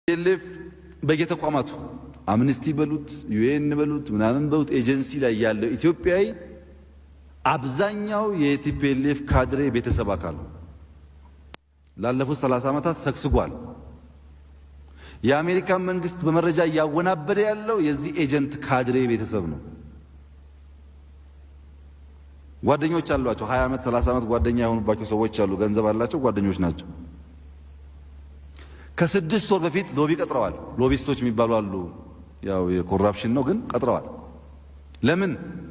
ቲፒኤልኤፍ በየተቋማቱ አምነስቲ በሉት ዩኤን በሉት ምናምን በሉት ኤጀንሲ ላይ ያለው ኢትዮጵያዊ አብዛኛው የቲፒኤልኤፍ ካድሬ ቤተሰብ አካል ነው። ላለፉት 30 ዓመታት ሰግስጓል። የአሜሪካን መንግስት በመረጃ እያወናበደ ያለው የዚህ ኤጀንት ካድሬ ቤተሰብ ነው። ጓደኞች አሏቸው። 20 ዓመት 30 ዓመት ጓደኛ የሆኑባቸው ሰዎች አሉ። ገንዘብ አላቸው፣ ጓደኞች ናቸው። ከስድስት ወር በፊት ሎቢ ቀጥረዋል። ሎቢስቶች የሚባሉ አሉ። ያው የኮራፕሽን ነው ግን ቀጥረዋል። ለምን